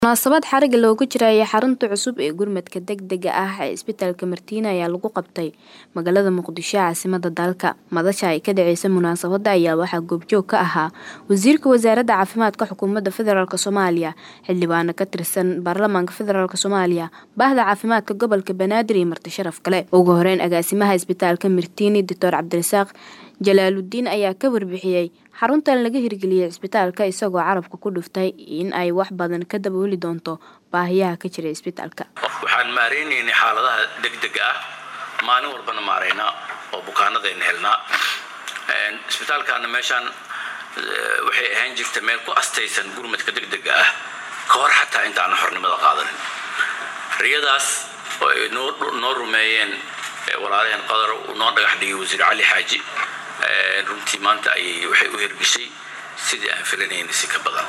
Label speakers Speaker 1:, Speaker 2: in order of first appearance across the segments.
Speaker 1: Munaasabad xariga looga jirayo xarunta cusub ee gurmadka degdega ah ee isbitaalka Martina ayaa lagu qabtay magaalada Muqdisho ee caasimadda dalka. Madasha ay ka dhaceysay munaasabadda ayaa waxaa goobjoog ka ahaa Wasiirka Wasaaradda Caafimaadka Xukuumadda Federaalk Soomaaliya, xildhibaano ka tirsan Baarlamaanka Federaalk Soomaaliya, Bahda Caafimaadka Gobolka Banaadir iyo marti sharaf kale. Ugu horeyn, agaasimaha isbitaalka Martini Dr. Cabdirasaaq Jalaaludiin ayaa ka warbixiyay xaruntan laga hirgeliyay isbitaalka isagoo carabka ku dhuftay in ay wax badan ka dabooli doonto baahiyaha ka jira isbitaalka.
Speaker 2: waxaan maaraynaynay xaaladaha degdega ah maalin walbana maaraynaa oo bukaanadayna helnaa isbitaalkaana meeshaan waxay ahaan jirta meel ku astaysan gurmadka degdega ah ka hor xataa intaana xornimada qaadanin riyadaas oo ay noo rumeeyeen walaalaheen qadar uu noo dhagax dhigay wasiir cali xaaji runtii maanta ayay waxay u hirgeshay sidii aan filanayna si ka badan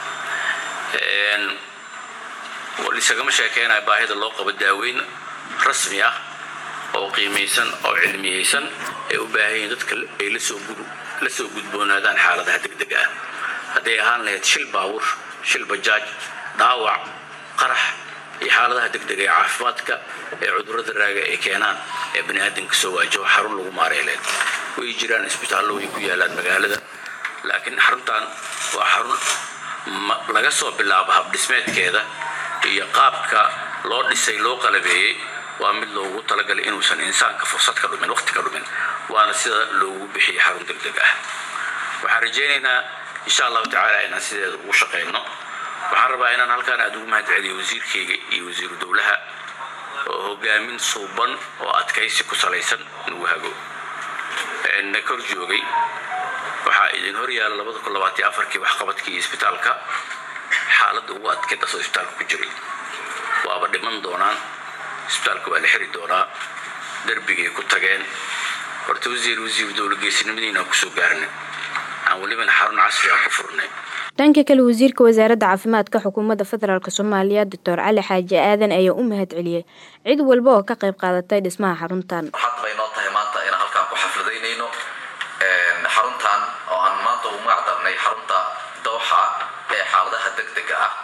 Speaker 2: isagama sheekeynayo baahida loo qabo daaweyn rasmi ah oo qiimaysan oo cilmiyeysan ay u baahan yihiin dadka ay la soo gudboonaadaan xaaladaha degdega ah hadday ahaan lahayd shil baawur shil bajaaj dhaawac qarax iyo xaaladaha degdega ee caafimaadka ee cudurrada raaga ay keenaan ee baniaadamka soo waajaho xarun lagu maareeleen way jiraan isbitaallo way ku yaalaan magaalada laakiin xaruntan waa xarun laga soo bilaabo habdhismeedkeeda iyo qaabka loo dhisay loo qalabeeyey waa mid loogu talagalay inuusan insaanka fursad ka dhumin waqti ka dhumin waana sida loogu bixiyey xarun degdeg ah waxaan rajaynaynaa insha allahu tacaala inaan sideeda ugu shaqayno waxaan rabaa inaan halkaan aada ugu mahad celiyo wasiirkayga iyo wasiiru dowlaha oo hogaamin suuban oo adkaysi ku salaysan nagu hago na kor joogay waxaa idin hor yaala labada kun labaatiyo afarkii waxqabadkii isbitaalka xaaladda ugu adkeyd asoo isbitaalka ku jiray waaba dhiman doonaan isbitaalka waa la xiri doonaa darbigay ku tageen horta wasiir wasiiru dowla geesinimadiinaan kusoo gaarnay aan welibana xarun casri ah ku furnay
Speaker 1: dhanka kale wasiirka wasaaradda caafimaadka xukuumadda federaalk soomaaliya doctor cali xaaji aadan ayaa u mahad celiyey cid walba oo ka qayb qaadatay dhismaha xaruntan
Speaker 3: waxaad bay noo tahay maanta inaan halkaan ku xafladaynayno xaruntan oo aan maanta ugu magac darnay xarunta dooxa ee xaaladaha degdega ah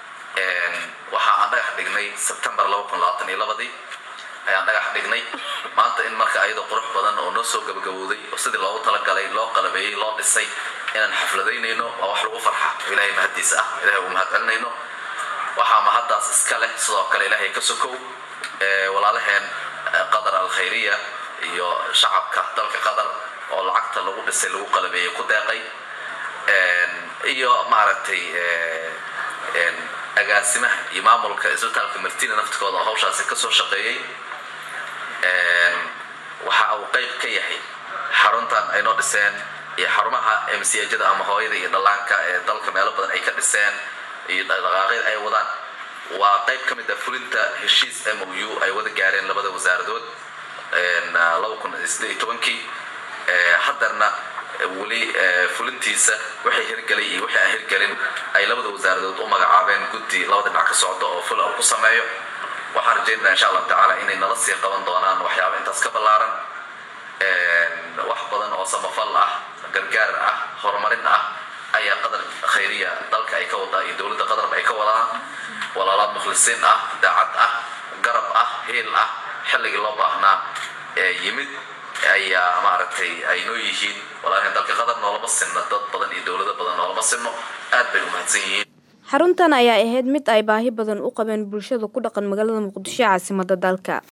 Speaker 3: waxa aan dhagax dhignay sebtembar ladii ayaan dhagax dhignay maanta in marka ayadoo qurux badan oo noo soo gabagabowday oo sidii loogu talagalay loo qalabeeyey loo dhisay inaan xafladaynayno waa wax lagu farxa ilaahay mahaddiisa ah ilahay ugu mahad celinayno waxaa mahaddaas iska leh sidoo kale ilaahay ka sokow walaalaheen qadar alkhayriya iyo shacabka dalka qatar oo lacagta lagu dhisay lagu qalabeeyey ku deeqay iyo maaragtay agaasimaha iyo maamulka isbitaalka martina naftikooda oo hawshaasi kasoo shaqeeyey waxa uu qayb ka yahay xaruntan ay noo dhiseen iyo xarumaha msjada ama hooyada iyo dhallaanka ee dalka meelo badan ay ka dhiseen iyo dhaqaaqyada ay wadaan waa qayb ka mid a fulinta heshiis m o u ay wada gaareen labada wasaaradood kii haddarna weli fulintiisa waxay hirgelay iyo wixii aan hirgelin ay labada wasaaradood u magacaabeen guddi labada dhinac ka socda oo ful ku sameeyo waxaan rajaynaa insha allahu tacaala inay nala sii qaban doonaan waxyaaba intaas ka ballaaran wax badan oo samafal ah gargaar ah horumarin ah ayaa qadar khayriya dalka ay ka wadaa iyo dowladda qatarba ay ka wadaan walaalaad mukhlisiin ah daacad ah garab ah heel ah xilligii loo baahnaa ee yimid ayaa maaragtay ay noo yihiin walaalaheen dalka qatar noolama sinno dad badan iyo dowlado badan noolama sinno aad bay u mahadsan yihiin
Speaker 1: xaruntan ayaa ahayd mid ay baahi badan u qabeen bulshada ku dhaqan magaalada muqdisho caasimadda dalka